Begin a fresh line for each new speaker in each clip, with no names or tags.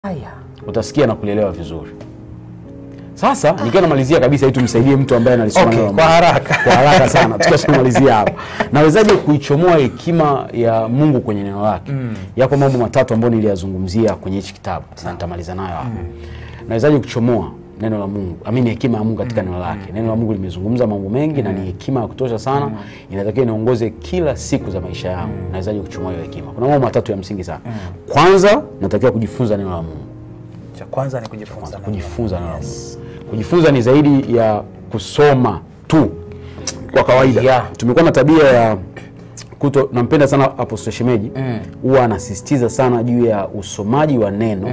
Haya.
utasikia na kulielewa vizuri. Sasa nikiwa namalizia kabisa, ili tumsaidie mtu ambaye analisoma
Okay,
neno la
kwa
Mungu.
haraka.
kwa haraka sana, tukiwa tunamalizia hapa, nawezaje kuichomoa hekima ya Mungu kwenye neno lake? Yako mambo matatu ambayo niliyazungumzia kwenye hichi kitabu na nitamaliza nayo hapa. Nawezaje kuchomoa neno la Mungu, amini hekima ya Mungu katika neno lake? Neno la Mungu limezungumza mambo mengi na ni hekima ya kutosha sana, inatakiwa niongoze kila siku za maisha yangu. Nawezaje kuchomoa hiyo hekima? Kuna mambo matatu ya msingi sana. Kwanza, natakiwa kujifunza neno la Mungu
Cha kwanza ni kujifunza. neno.
kujifunza neno la Mungu. Kujifunza ni zaidi ya kusoma tu kwa kawaida.
Yeah.
Tumekuwa na tabia ya kuto, nampenda sana Apostle Shemeji huwa anasisitiza sana juu ya usomaji wa neno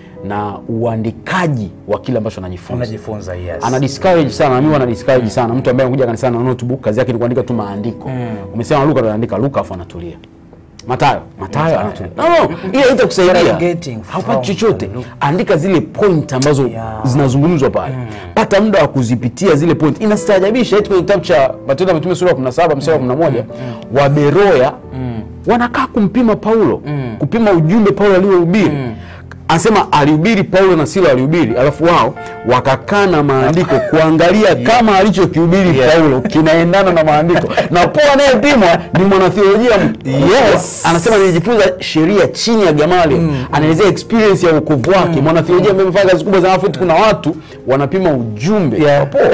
na uandikaji wa kile ambacho anajifunza.
Unajifunza, yes.
Ana discourage sana, na mimi wana discourage sana mtu ambaye anakuja kanisani na notebook kazi yake ni kuandika tu maandiko. Umesema Luka ndo anaandika Luka afu anatulia. Matayo, Matayo anatulia. No, no, ile haitakusaidia.
What are you getting from
Haupati chochote.
Luka?
Andika zile point ambazo
Yeah.
zinazungumzwa pale. Pata muda wa kuzipitia zile point. Inastaajabisha eti kwenye kitabu cha Matendo ya Mitume sura ya 17 mstari wa 11 wa Beroya wanakaa kumpima Paulo, kupima ujumbe Paulo aliohubiri. Anasema alihubiri Paulo na Sila walihubiri, alafu wao wakakaa na maandiko kuangalia kama alichokihubiri Paulo kinaendana na maandiko. Na Paulo anayepimwa ni mwanatheolojia mkubwa.
Yes.
Anasema nilijifunza sheria chini ya Gamaliel. Anaelezea experience ya wokovu wake. Mwanatheolojia ambaye amefanya kazi kubwa sana, alafu eti kuna watu wanapima ujumbe
Yeah.
wa Paulo.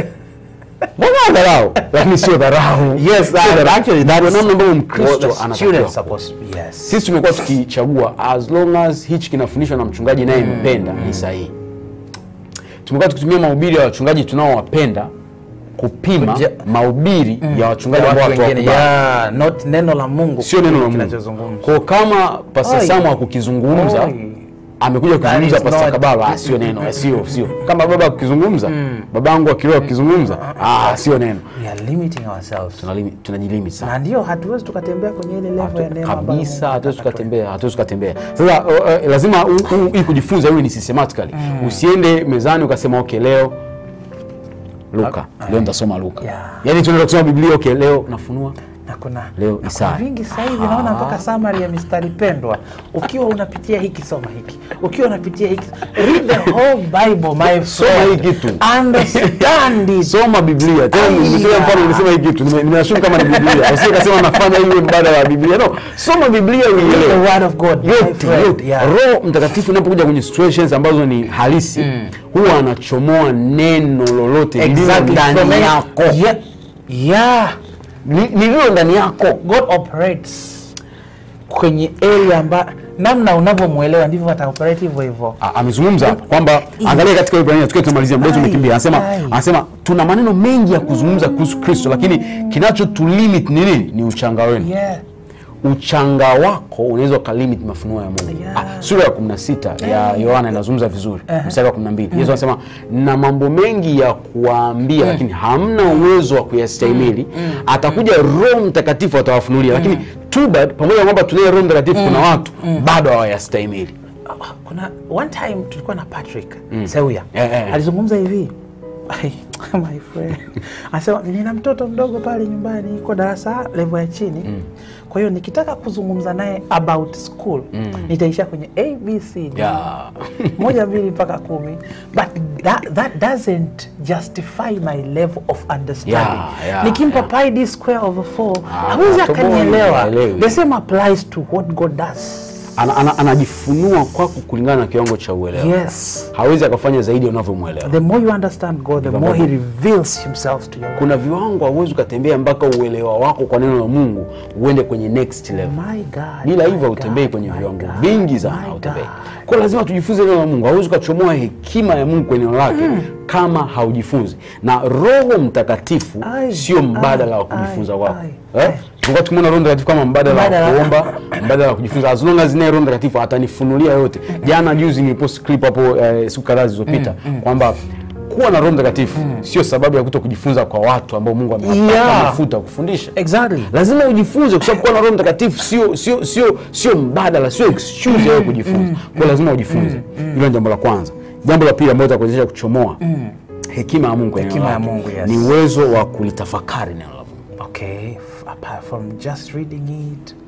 Mbona dharau? Lakini sio dharau.
Yes,
Sio
uh,
dharau.
actually,
Ndio
that's
namna ambavyo
What
Mkristo
the
anatakiwa
students
kuwa.
supposed to be, yes.
Sisi tumekuwa tukichagua as long as hichi kinafundishwa na mchungaji naye mpenda ni sahihi. Tumekuwa tukitumia mahubiri ya wachungaji tunaowapenda kupima
Kuja-
mahubiri ya wachungaji
Ya
ambao
watu wengine,
hatuwakubali.
yeah, not neno la Mungu.
Sio neno la Mungu.
kinachozungumzwa.
Kwa kama Pastor
Oi.
Samu akukizungumza
Oi.
amekuja kuzungumza
is
Pastor
not-
Kabalo, ah, sio neno, eh, sio sio. Kama baba akizungumza, babangu akiroa akizungumza, ah, sio neno.
We are limiting ourselves.
Tunalimi- Tunajilimit sana.
Na ndio hatuwezi tukatembea kwenye ile level ya neema ambayo
kabisa
Mungu
hatuwezi
anataka
tukatembea hatuwezi tukatembea sasa uh, uh, lazima u- u- hii kujifunza iwe ni systematically usiende mezani ukasema okay leo luka leo nitasoma luka
Yeah.
yaani tunaenda kusoma biblia okay leo nafunua
na kuna
Leo
na
Isaya.
kuna vingi sasa hivi naona mpaka summary ya mistari pendwa. Ukiwa unapitia hiki soma hiki, ukiwa unapitia hiki read the whole Bible my
Soma
friend.
hii kitu.
understand it.
soma biblia tena
Aya.
nimetolea mfano nilisema hii kitu nime- nimeashumu kama ni biblia usije kasema nafanya hiyo mbadala wa biblia no soma biblia
the
uielewe
word of God my
yote
friend.
yote
Yeah.
roho mtakatifu inapokuja kwenye situations ambazo ni halisi huwa anachomoa neno lolote lililo
Exactly.
ndani
From any-
yako
Yeah. Yeah.
Li- lililo ndani yako
God operates kwenye area amba namna unavyomwelewa ndivyo ataoperate hivyo hivyo.
A- amezungumza kwamba angalia katika Ibrania tukiwa tunamalizia muda wetu
Ai,
umekimbia anasema
ai.
anasema tuna maneno mengi ya kuzungumza kuhusu Kristo lakini kinachotulimit ni nini ni uchanga wenu
Yeah.
uchanga wako unaweza ukalimit mafunuo ya Mungu.
Yeah.
Ah, sura ya 16 ya Yohana inazungumza vizuri mstari wa 12. Yesu anasema na mambo mengi ya kuwaambia lakini hamna uwezo wa kuyastahimili. Atakuja Roho Mtakatifu atawafunulia, lakini too bad, pamoja na kwamba tunaye Roho Mtakatifu, kuna watu bado hawayastahimili.
Ah, kuna one time tulikuwa na Patrick Seuya
Eh, eh.
alizungumza hivi Ai, my friend anasema nina mtoto mdogo pale nyumbani iko darasa level ya chini kwa hiyo nikitaka kuzungumza naye about school nitaishia kwenye abcd
Yeah.
moja mbili mpaka kumi but that, that doesn't justify my level of understanding
Yeah, yeah,
nikimpa
yeah.
pi d square over 4
Ah,
hawezi
atoboi,
akanielewa
haelewi.
the same applies to what god does
Ana, ana, anajifunua kwako kulingana na kiwango cha uelewa.
yes
Hawezi akafanya zaidi unavyomwelewa.
the more you understand God, the more He reveals Himself to you.
Kuna viwango hauwezi ukatembea mpaka uelewa wako kwa neno la Mungu uende kwenye next level.
My God.
bila
my
hivyo hautembei
God,
kwenye
my
viwango
God,
vingi sana
my
hautembei
God.
kwa lazima tujifunze neno la mungu hauwezi ukachomoa hekima ya mungu kwenye neno lake kama haujifunzi na roho mtakatifu
Ai,
sio mbadala
ai,
wa kujifunza
ai,
kwako
ai,
Eh? tulikuwa tukimwona roho mtakatifu kama mbadala wa
Mbadala.
kuomba mbadala wa kujifunza as long as naye roho mtakatifu atanifunulia yote jana juzi nilipost clip hapo eh, siku kadhaa zilizopita kwamba kuwa na roho mtakatifu sio sababu ya kuto kujifunza kwa watu ambao mungu amewapa
Yeah.
mafuta kufundisha
Exactly.
lazima ujifunze kwa sababu kuwa na roho mtakatifu sio sio sio sio mbadala sio excuse ya wewe kujifunza kwa hiyo lazima ujifunze hilo ni jambo la kwanza jambo la pili ambalo itakuwezesha kuchomoa hekima ya mungu kwenye
Hekima
neno
ya
lake
Mungu, yes.
ni uwezo wa kulitafakari neno la mungu
Okay, f- apart from just reading it,